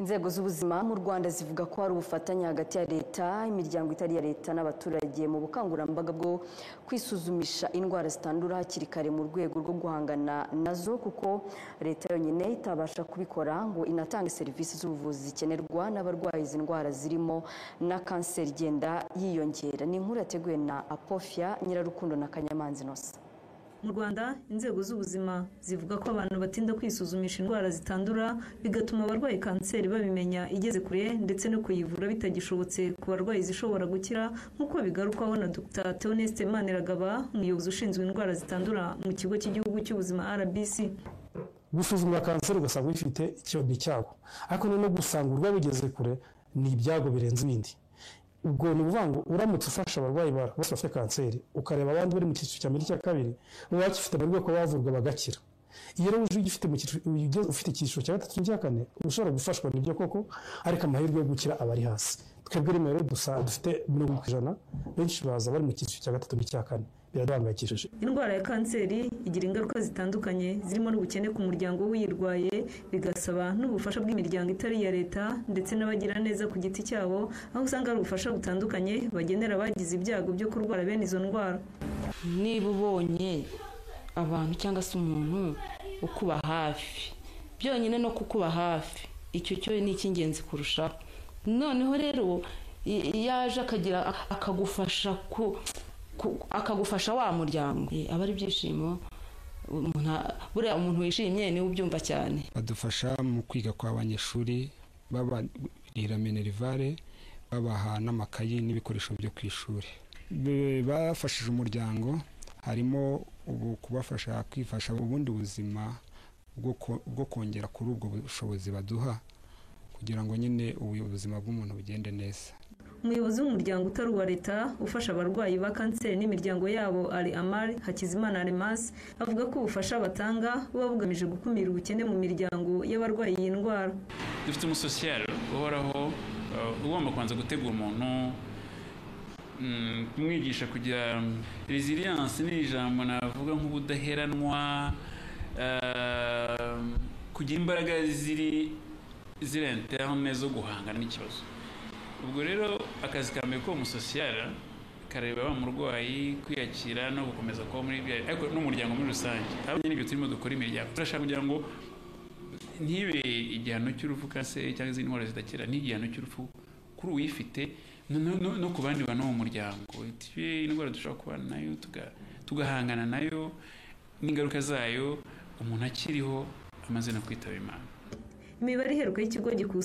inzego z'ubuzima mu rwanda zivuga ko hari ubufatanye hagati ya leta imiryango itari iya leta n'abaturage mu bukangurambaga bwo kwisuzumisha indwara zitandura hakiri kare mu rwego rwo guhangana nazo kuko leta yonyine itabasha kubikora ngo inatange serivisi z'ubuvuzi zikenerwa n'abarwaye izi ndwara zirimo na kanseri igenda yiyongera ni inkuru yateguwe na apofia nyirarukundo na kanyamanzi inosa mu rwanda inzego z'ubuzima zivuga ko abantu batinda kwisuzumisha indwara zitandura bigatuma abarwaye kanseri babimenya igeze kure ndetse no kuyivura bitagishobotse ku barwayi zishobora gukira nk'uko bigarukwaho na dr theoneste maniragaba umuyobozi ushinzwe indwara zitandura mu kigo cy'igihugu cy'ubuzima rbc gusuzuma kanseri ugasanga uyifite ni cyago ariko noneho gusanga urwaye ugeze kure ni ibyago birenze ibindi ubwo ni ukuvuga ngo uramutse ufasha abarwayi bose bafite kanseri ukareba abandi bari mu cyiciro cya mbere cya kabiri uba wakifite amahirwe ko bavurwa bagakira iyo rero uje ugifite ufite icyiciro cya gatatu n'icya kane ushobora gufashwa n'ibyo koko ariko amahirwe yo gukira aba ari hasi twebwe rimwe rero dufite mirongo ku ijana benshi baza bari mu cyiciro cya gatatu n'icya kane biraduhangayikishije indwara ya kanseri igira ingaruka zitandukanye zirimo n'ubukene ku muryango w'uyirwaye bigasaba n'ubufasha bw'imiryango itari iya leta ndetse n'abagira neza ku giti cyabo aho usanga hari ubufasha butandukanye bagenera abagize ibyago byo kurwara bene izo ndwara niba ubonye abantu cyangwa se umuntu ukuba hafi byonyine no kukuba hafi icyo cyo ni icy'ingenzi kurushaho noneho rero iyo aje akagira akagufasha ku akagufasha wa muryango aba ari ibyishimo buriya umuntu wishimye niwe ubyumva cyane badufasha mu kwiga kw'abanyeshuri babarira minerivare babaha n'amakayi n'ibikoresho byo ku ishuri bafashije umuryango harimo ubu kubafasha kwifasha ubundi buzima bwo kongera kuri ubwo bushobozi baduha kugira ngo nyine ubuzima bw'umuntu bugende neza umuyobozi w'umuryango utari uwa leta ufasha abarwayi ba kanseri n'imiryango yabo ari amari hakizimana arimasi avuga ko ubufasha batanga buba bugamije gukumira ubukene mu miryango y'abarwaye iyi ndwara dufite umusosiyaro uhoraho ugomba kubanza gutegura umuntu kumwigisha kugira resiliyanse ni ijambo navuga nk'ubudaheranwa kugira imbaraga ziri ziri interne zo guhangana n'ikibazo ubwo rero akazi ka mbere k'uwo musosiyara kareba wa murwayi kwiyakira no gukomeza kuba muri bya ariko n'umuryango muri rusange haba n'ibyo turimo dukora imiryango turashaka kugira ngo ntibe igihano cy'urupfu kanseri cyangwa izindi ndwara zidakira n'igihano cy'urupfu kuri uwifite no ku bandi bantu mu muryango indwara dushobora kubana nayo tugahangana nayo n'ingaruka zayo umuntu akiriho amaze no kwitaba imana imibare iheruka y'ikigo gikusanya